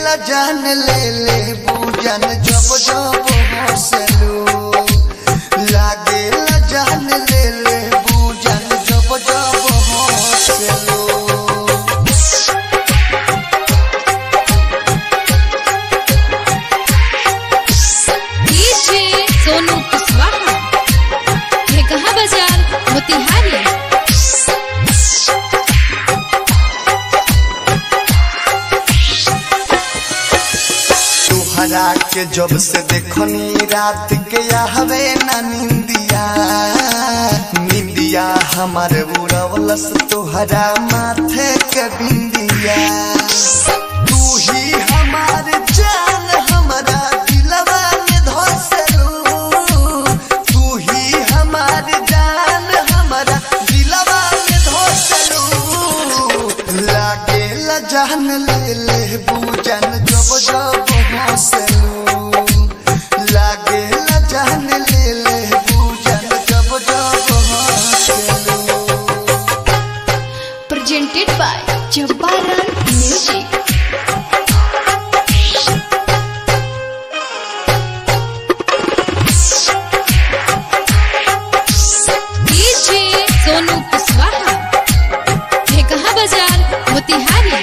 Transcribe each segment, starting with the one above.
ला जान ले ले बूजन जब जब हंसलू लागे ला जान ले ले बूजन जब जब हंसलू डीजे सोनू कुशवाहा है कहाँ बाजार मोतिहारी तुहरा के जब से देखनी रात के हवे ना निंदिया निंदिया हमार उड़वलस तुहरा माथे के बिंदिया तू ही हमार जान हमारा दिलवा में धसलू तू ही हमार जान हमारा दिलवा में धसलू लागे ला जान ले ले बूजन जब जब हंसलू लागे ला जान ले ले बूजन जब जब हंसलू presented by Jabbaran Music. DJ Sonu Kushwaha है कहाँ बाजार मोतिहारी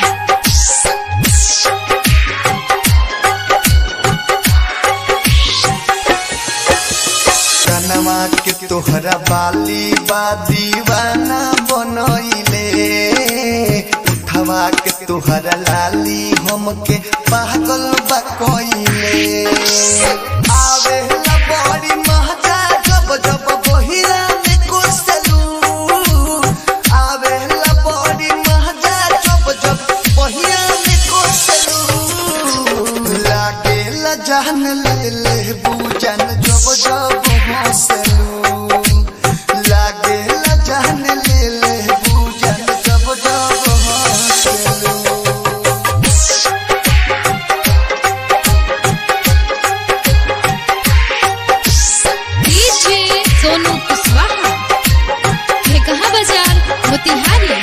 कनवा के तोहरा बाली बा दीवाना बनैले उठवा के तोहरा लाली हमके पागल बा कइले आवे ला बड़ी महजा जब जब बहिरा में कोसलू आवे ला बड़ी महजा जब जब बहिरा में कोसलू लागे ला जान ले ले बूजन जब जब हंसलू लागे ला जान ले ले बूजन जब जब हंसलू डीजे सोनू कुशवाहा है कहाँ बाजार मोतिहारी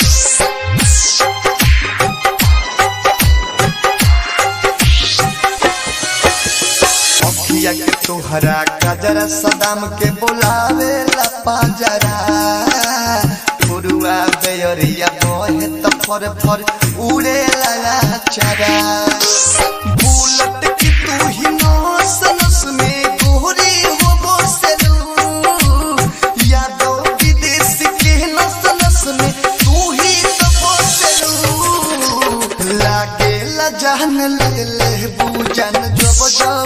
अखिया के तोहरा कजरा सदाम के बुलावे ला पाजरा फुरुआ बेयरिया बहे त फर फर उड़े ला चरा बुलट की तू ही नस नस में गोरी हो बसलू यादो विदेश के नस नस में तू ही तो बसलू लागे ला जान ले ले बूजन जब जब